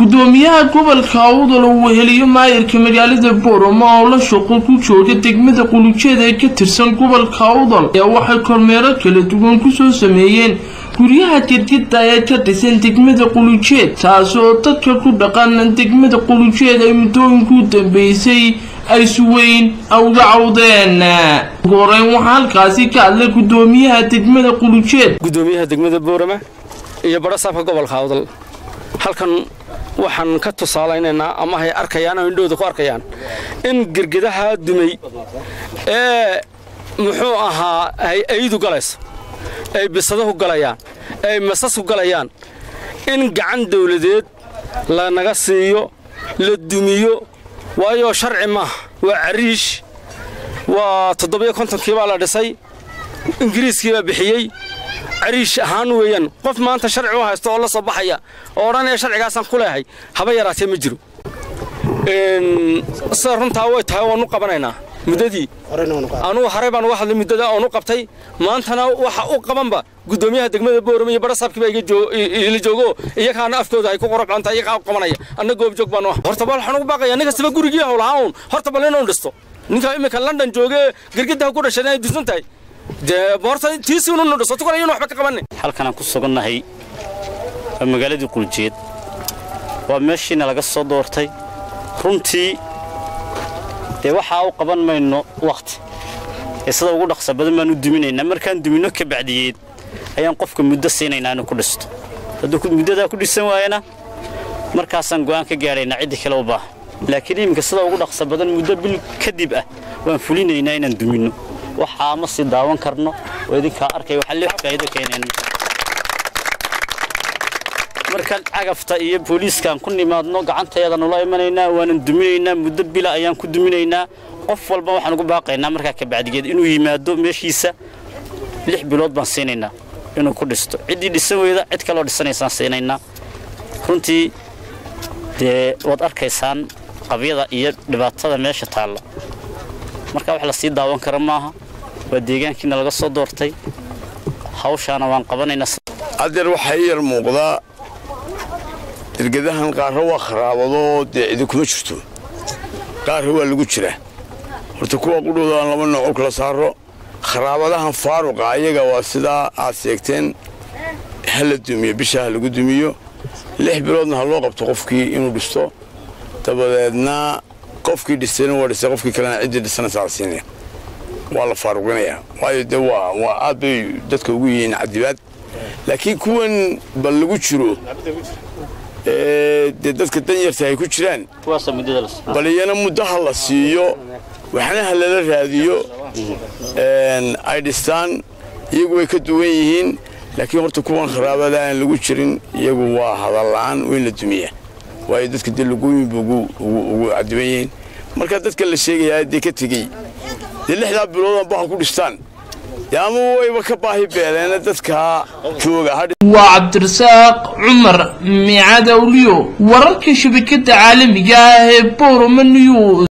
gudoomiyaha gobolka awdal uu weheliyo maayirka magaalada boorama oo la shaqo ku jooga degmada qulujeed ee ka tirsan gobolka awdal ayaa waxay kormeero kala duwan kusoo sameeyeen guryaha gedgeda ee ka dhisan degmada qulujeed taasi oo dadka ku dhaqan degmada qulujeed ay muddooyinkuu dambeysay ay suweyn uga cawdeen ugu horeyn waxaa halkaasi ka hadlay gudoomiyaha degmada qulujeed gudoomiyaha degmada boorama iyo badhasaabka gobolka awdal halkan waxaan ka tusaalaynaynaa ama hay arkayaan oo indhooda ku arkayaan in gergedaha dumay ee muxuu ahaa ay aydu galayso ay bisadahu galayaan ay masasku galayaan in gacan dawladeed lanaga siiyo la dumiyo waayo sharci maaha waa cariish waa toddobiyo kontonkii baa la dhisay ingiriiskii baa bixiyey cariish ahaan weeyaan qof maanta sharci u haysto oo la soo baxaya oo odhanaya sharcigaasaan ku leehay haba yaraatee ma jiro sida runtaa way tahay waanu qabanaynaa muddadii anugu haray baan uga hadlay muddada oonu qabtay maantana waxa u qabanba gudoomiyaha degmada boorama iyo badhasaabkiiba ila joogo iyakaana afkooda ay ku qorobcanta iyagaa u qabanaya anna goobjoog baan u horta bal waxaan ugu baaqaya nin kastaba gurigii howlahaa uun horta bal inuu dhisto ninka imika london jooge gergadaha ku dhashay ay dusan tahay dee boorta tiisiinu dhisto tukal ayuunu waxba ka qabanin halkanaan ku sugannahay waa magaaladii quljeed waa meeshiina laga soo doortay runtii dee waxaa u qaban mayno wakhti ee sida ugu dhaqsa badan baan u duminaynaa markaan duminno ka bacdiyeed ayaan qofka muddo siinaynaa inuu ku dhisto hadduu muddadaa ku dhisan waayana markaasaan go'aan ka gaadhaynaa ciddii kale u baaha laakiin iminka sida ugu dhaqsa badan muddo bil kadib ah waan fulinaynaa inaan duminno waxaa ma sii daawan karno oo idinkaa arkay waxaa lee faa'iido keeneen markaan cagafta iyo booliiskaan ku nimaadno gacantayada nula imanaynaa waanan duminaynaa muddo bila ayaan ku duminaynaa qof walba waxaan ugu baaqaynaa markaa kabacdigeed inuu yimaado meeshiisa lix bilood baan siinaynaa inuu ku dhisto ciddii dhisan weyda cid kaloo dhisanaysaan siinaynaa runtii dee waad arkaysaan qabyada iyo dhibaatada meesha taalla marka wax la sii daawan kara maaha waa deegaankiina laga soo doortay hawshaana waan qabanaynaa adeer waxaa ii yar muuqdaa dergedahan qaarra waa kharaabadoo dee cidi kuma jirto qaarra waa lagu jiraa horta kuwa qudhowdaan laba nooco kala saaro kharaabadahan faaruqa ayaga waa sidaa aad sheegteen ha la dumiyo bisha ha lagu dumiyo lix biloodna ha loo qabto qofkii inuu dhisto dabadeedna qofkii dhistayna waa dhistay qofkii kalena ciddii dhisanaysaa la siinaya waa la faaruqinayaa waayo dee waa waa aad bay dadka ugu yihiin cadibaad laakiin kuwan bal lagu jiro dee dadka danyarta ay ku jiraan bal iyana muddaha la siiyo waxna ha lala raadiyo ay dhistaan iyagu way ka duwan yihiin laakiin horta kuwan kharaabada aan lagu jirin iyagu waa hadalla'aan weyn la dumiya waayo dadka dee lagooyinba ugu cadiban yihiin marka dadka la sheegayaa dee ka tegey dee lixdaa biloodan baha ku dhistaan ama wayba ka baahi beeleena dadkaa jooga waa cabdirasaaq cumar miicad awliyo wararka shabakada caalamiga ah ee boroma news